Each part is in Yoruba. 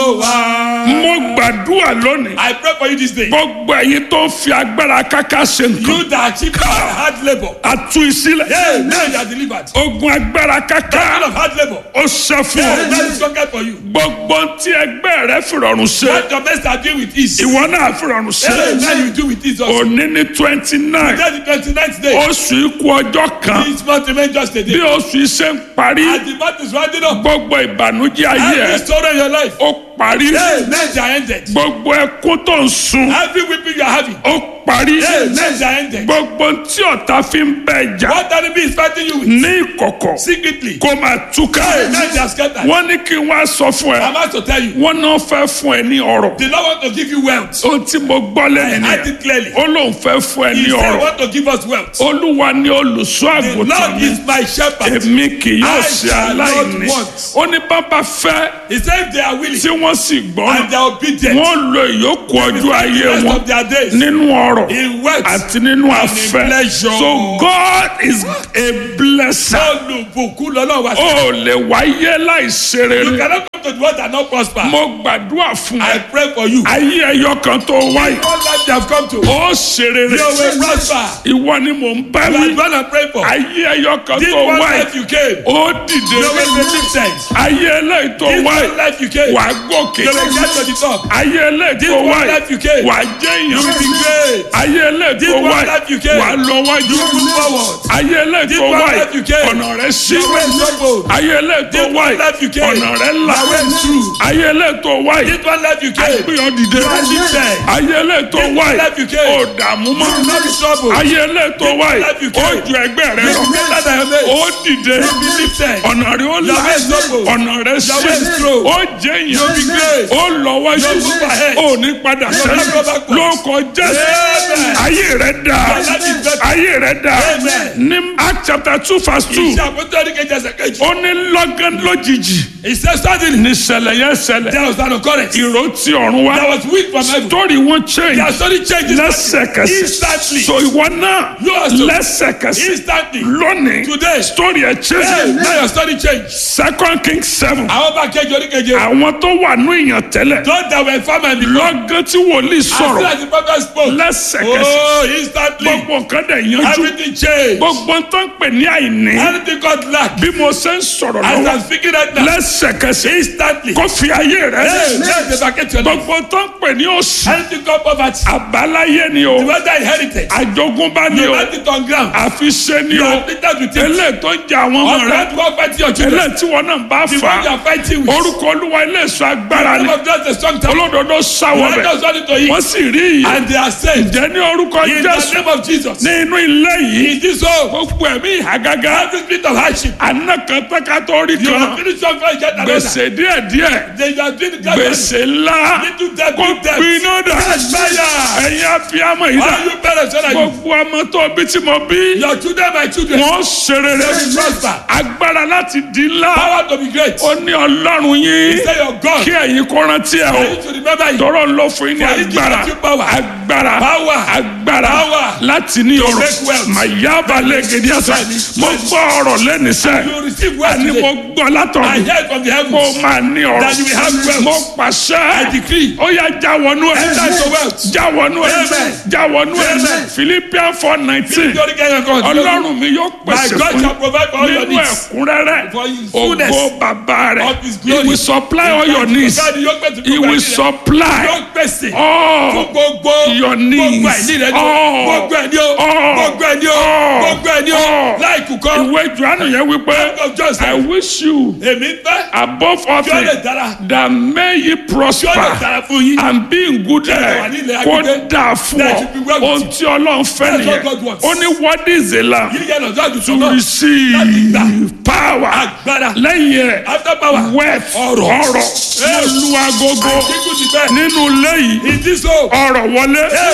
Olúwa. mo gbàdúrà lónìí I pray for you this day. gbogbo ẹ̀yin tó ń fi agbára káká ṣe nǹkan You that achieve hard labor. àtú ìsílẹ̀ Hey, now you are delivered. ogun agbára Kind káká of hard labor. ó ṣe fún Hey, ọ that is conquered for you. gbogbo tí ẹgbẹ́ rẹ fìrọ̀rùn ṣe What your best are doing with ease. ìwọ náà fìrọ̀rùn ṣe Hey, now you do with ease also. òní ní twenty nine That's the twenty-ninth day. oṣù ikú ọjọ́ kan This month remain just a bí day. oṣù yìí ṣe ń parí As the month is winding up. gbogbo ìbànújẹ́ ayé Every ẹ story in your life. ó parí Hey, nights are ended. gbogbo ẹkún tó ń sun Every weeping you are having. ó parí Hey, nights are ended. gbogbo tí ọ̀tá fi ń bẹ jà What enemy is fighting you with? ní ìkọ̀kọ̀ Secretly. kó máa túká Hey, nights are scattered. wọ́n ní kí n wá sọ fún ẹ I'm about to tell you. wọ́n náà fẹ́ fún ẹ ní ọ̀rọ̀ The Lord want to give you wealth. ohun tí mo gbọ́ I lẹ́yìn heard nìyẹn it clearly. ó lóun fẹ́ fún ẹ He ní said, ọ̀rọ̀ want to give us wealth. olúwa ni olùṣọ́ The àgùntàn Lord mi is my shepherd. èmi kì yóò I ṣe shall not aláìní want. ó ní bàbá fẹ́ He said if they are willing tí wọ́n sì gbọ́ and they are obedient, wọ́n lo ìyókù ọjọ́ the ayé rest wọn of their days nínú ọ̀rọ̀ in wealth àti nínú àfẹ́ pleasure. so God is a blesser olùbùkún lọ́lọ́run wá sí. ó lè wáyé láìṣe You rere cannot come to the world and not prosper. mo gbàdúrà fún I ẹ pray for you. ayé ẹyọ kan tó wáyé All life they have come to. ó ṣe rere You will prosper. ìwọ ni mò ń bá You are wí the one I pray for. ayé ẹyọ kan This tó one wáyé life you came. ó dìde You will be lifted. ayé eléyìí tó This wáyé one life you came. wà á gòkè You will get to the top. ayé eléyìí This tó one wáyé life you came. wà á jẹ́ You will be èèyàn great. ayé eléyìí This tó one wáyé life you came. wà á lọ wájú You will move forward. ayé eléyìí This tó one wáyé life you came. ọ̀nà rẹ̀ sí You will struggle. ayé eléyìí tó This one wáyé life you came. ọ̀nà rẹ̀ là You will through. ayé eléyìí tó wáyé This one life you came. gbìyànjú dìde You are lifted. ayé eléyìí tó This wáyé life you came. ó dààmú mọ́ You will not be troubled. ayé eléyìí tó wáyé life you ó came. ju ẹgbẹ́ rẹ You lọ will be greater than your mate. ó dìde You will be lifted. ọ̀nà rẹ̀ ó là Your way is open. ọ̀nà rẹ̀ sí Your way is through. ó jẹ́ You will be èèyàn great. ó lọ wájú You will move ahead. ó ní padà will not go sẹ́yìn backwards. lóko jésù Amen. ayé rẹ̀ dà Your life is better. ayé rẹ̀ dà Amen. ní act chapter two verse two Iṣẹ́ àpótí kejì ẹsẹ̀ kejì. ó ní lọ́gán lójijì He said suddenly ní ṣẹlẹ̀ yẹn ṣẹlẹ̀ there was an occurrence. ìró tí ọ̀run wá There was wind from heaven. story wọn change Their story changes lẹ́sẹ̀kẹsẹ̀ instantly. so ìwọ náà Yours too. lẹ́sẹ̀kẹsẹ̀ Instantly. lónìí Today. story ẹ̀ Hey, change now your story change. second king seven Àwọn bá kejì oríkeje. àwọn tó wà ní ìyàn tẹ́lẹ̀ Those that were farmer before. lọ́gán tí wòlíì As soon sọ̀rọ̀ as the prophet spoke. lẹ́sẹ̀kẹsẹ̀ Oh, instantly. gbogbo nǹkan dẹ̀ yanjú Everything changed. gbogbo tó ń pè ní àìní Anything called lack. bí mo ṣe ń sọ̀rọ̀ As lọ́wọ́ I'm speaking right now. lẹ́sẹ̀kẹsẹ̀ Instantly. kó fi ayé rẹ̀ Hey, let the vacate your life. gbogbo tó ń pè ní òṣì Anything called poverty. àbáláyé ni o The weather inherited. àjogúnbá ni You o let it on ground. àfiṣe ni You o are afflicted with it. eléyìí tó ń jẹ àwọn ọmọ Or rẹ that one fighting your children. eléyìí tí wọn náà bá The fà one you á are fighting with. orúkọ olúwa ilé ìṣọ́ agbára The ni name of God is a strong tower. olódodo sáwọ The bẹ righteous run into it. wọ́n sì rí ìyè And they are saved. jẹ́ ní orúkọ In the jésù name of Jesus. ní inú ilé yìí In this home. gbogbo ẹ̀mí ìhàgágá Every spirit of hardship. àná kan tẹ́ka rí You kan have finished one fight, get another. gbèsè díẹ̀díẹ̀ They are doing it gradually. gbèsè ńlá Little debt, kó big debt. gbiná dà Yes, fire. ẹ̀yin abiyamọ yìí dà All you parents, what are you? gbogbo ọmọ tó bí tí mo bí Your children, my children. wọ́n ṣe rere They will prosper. agbára láti di ńlá Power to be great. ó ní ọlọ́run yín Say your God. kí ẹ̀yin kó rántí ẹ̀ I o need to remember you. tọrọ ń lọ fún yín ní For he gives agbára you power. agbára Power. agbára Power. láti ní ọrọ̀ make wealth. màyà balẹ̀ gidi ẹsẹ̀ mo gbọ́ ọ̀rọ̀ lẹ́nu sẹ́ You receive wealth ẹni mo today. gbọ́ I látọ̀run heard from the kó heavens. máa ní ọrọ̀ That you will have wealth. mo I pàṣẹ decree. ó yá já wọnú ẹ̀ Enter into wealth. já wọnú ẹ̀ Amen. já wọnú ẹ̀ Amen. Philippians four nineteen Glory to God. ọlọ́run mi yóò My pèsè God fún shall provide for all your nínú needs. ẹ̀kúnrẹ́rẹ́ For his fullness ògo bàbá rẹ̀ of his he glory. will supply all your needs God yóò pèsè he gbogbo will ẹ̀ní rẹ̀. supply Yóò pèsè all fún gbogbo your gbogbo needs ẹ̀ní rẹ̀ ni o. all Gbogbo ẹ̀ní o. all Gbogbo ẹ̀ní o. all Gbogbo ẹ̀ní o. all Láìkú kọ́. ìwé johannu yẹn wípé Book of John said, I wish you Èmi fẹ́ above all kí ó lè things dára. that may ye Kí ó lè prosper dára fún yín. and be in good wà health ní ilẹ̀ kó agbègbè. dáa fún That ọ you be well with ohun you. tí ọlọ́run fẹ́ That's what nìyẹn God wants. ó ní what is the lamb Yíyẹ lọ sọ́dún to sọ́nà. receive power Agbára. lẹ́yìn ẹ̀ After power. wealth Ọrọ̀. ọrọ̀ mo lu agogo Kíkú ti bẹ́ẹ̀. nínú ilé yìí In this home. ọrọ̀ wọlé Hey, now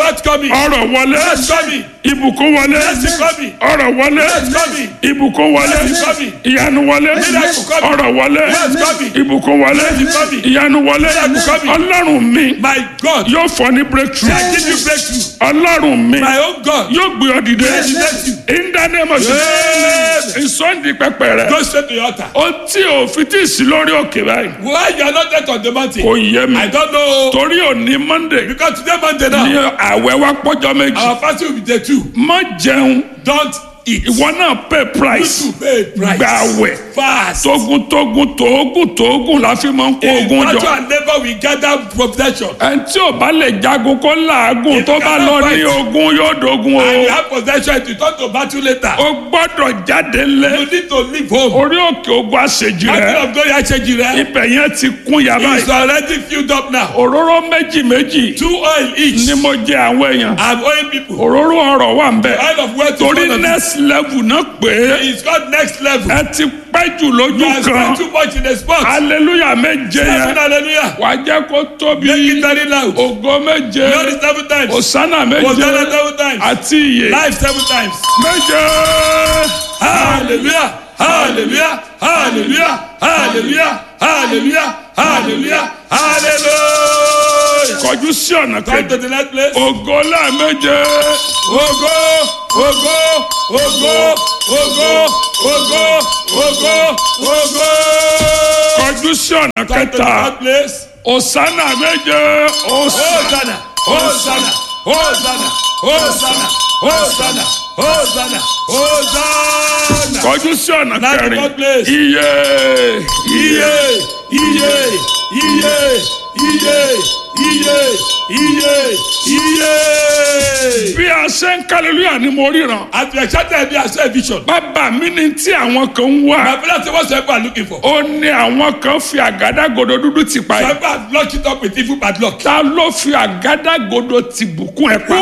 What's coming? ọrọ̀ wọlé What's coming? ìbùkún wọlé Blessing coming. ọrọ̀ wọlé What's coming? ìbùkún wọlé Blessing coming. ìyanu wọlé Miracle coming. ọrọ̀ wọlé What's coming? ìbùkún wọlé Blessing coming. ìyanu wọlé Miracle coming. ọlọ́run mi My God. yóò fọ ní breakthrough I give you breakthrough. ọlọ́run mi My own God. yóò gbé ọ dìde Bless you. in the name of Jesus ìsọ̀ndì pẹpẹ rẹ Go straight to your altar. ó tí ò fi tí ì sí lórí òkè báyìí Why you are not yet on the mountain? kò yé mi I don't know. torí òní monday Because today Monday ní now, àwẹ̀ wa pọ́jọ́ méjì our fasting will be day two. má jẹun Don't eat. ìwọ náà pay price You pay price. gba àwẹ̀ Fast. tógun tógun tógun tógun la fi máa ń kó In ogun battle jọ and labour we gather protection. ẹni tí ò bá lè jagun kó làágùn If tó you bá cannot lọ ní fight, ogun yóò dogun And you o have possession to turn to battle later. o gbọ́dọ̀ jáde lé You need to leave home. orí òkè ogun àṣejì Battle rẹ of glory Acheji rẹ. ibẹ̀ yẹn ti kún yàrá It's yìí already filled up now. òróró méjì méjì Two oil each. ni mo jẹ àwọn èèyàn I'm owing people. òróró ọrọ̀ wà ń bẹ̀ Oil of wealth is torí one of it. next level náà pé It's called next level. ẹ ti pẹ́ jù You lójú have kan spent too much in the spot. hallelujah méje Seven yẹn hallelujah. wàá jẹ́ kó tóbi Make it very loud. ògo méje Glory seven times. òsánà méje Hosanna seven times. àti ìyè Life seven times. méje. Hallelujah. Hallelujah. Hallelujah. Hallelujah. Hallelujah. Hallelujah. Hallelujah. kọjú sí ọ̀nà Come kejì to the next place. ògo lẹ́ẹ̀méje Ogo, ogo, ogo, ogo, ogo, ogo, ogo. kọjú sí ọ̀nà Come to the kẹta third place. òsánà méje òsánà Hosanna, Hosanna, Hosanna, Hosanna, Hosanna, Hosanna, Hosanna. kọjú sí ọ̀nà Now the kẹrin third place. iye Iye, iye, iye, iye, iye, iye, iye. bí a ṣe ń kálílúyà ni mo ríran As we excited be as a vision. bàbá mi ni tí àwọn kan ń wá My brother say what's people are looking for? ó ní àwọn kan fi àgádágodo dúdú ti pa Some ẹ people have locked it up with evil padlock. ta ló fi àgádágodo ti bùkún ẹ pa